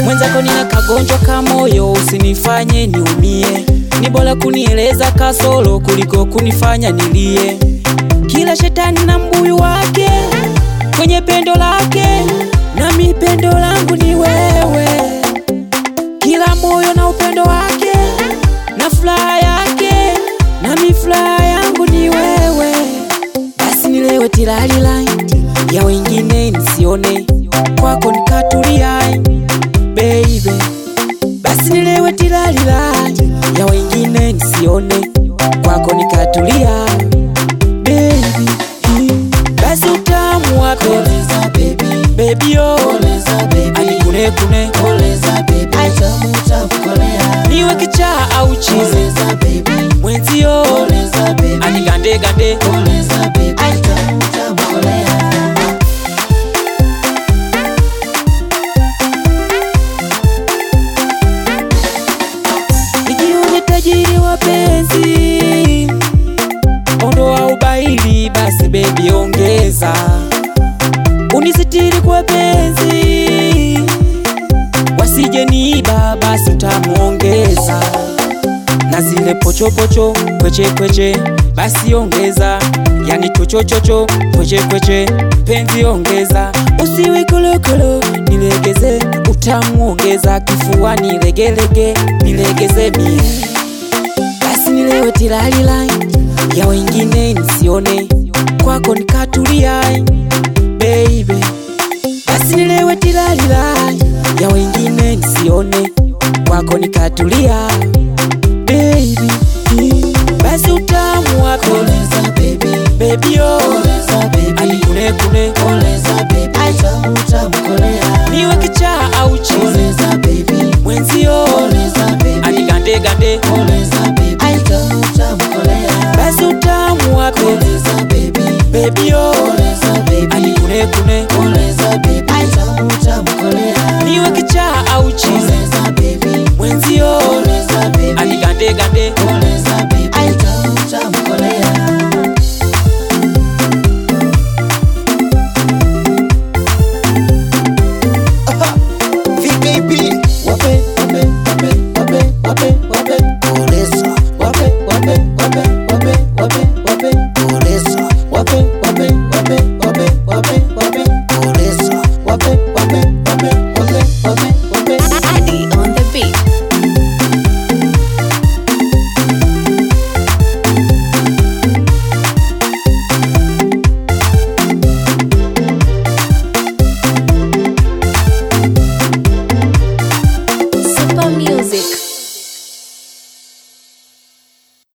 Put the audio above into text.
mwenzako nina kagonjwa ka moyo, usinifanye niumie. Ni bora kunieleza kasoro kuliko kunifanya nilie. Kila shetani na mbuyu wake kwenye pendo lake, nami pendo langu ni wewe. Kila moyo na upendo wake na furaha yake, nami furaha yangu ni wewe. Basi nilewe tilalila ya wengine nisione, kwako nikatulia baby. Basi nilewe tilalila ya wengine nisione, kwako nikatulia baby. Basi utamu wa Koleza baby, baby oh, koleza baby, anikune kune koleza baby, tamu tamu kolea. niwe kichaa au chizi Koleza baby, mwenzio koleza baby, anigande gande koleza baby, tamu tamu kolea. Nijione tajiri wa penzi, ondoa ubaili, basi bebi ongeza, unisitiri kwa penzi, wasije niiba, basi utamuongeza, na zile pochopocho kweche kweche, basi ongeza, yani chochochocho kweche kweche, penzi ongeza, usiwe kolokolo, nilegeze, utamu ongeza, kifuani legelege, nilegeze mie basi nilewe tilalila ya wengine nisione, kwako nikatulia baby. Basi nilewe tilalila ya wengine nisione, kwako nikatulia baby. Basi utamu wako Koleza baby, baby oh, koleza baby, anikune kune koleza baby, tamu tamu kolea. niwe kichaa au chizi Koleza baby, mwenzio koleza baby, anigande gande koleza baby, tamu tamu kolea. basi utamu wako Koleza baby, baby oh, koleza baby, anikune kune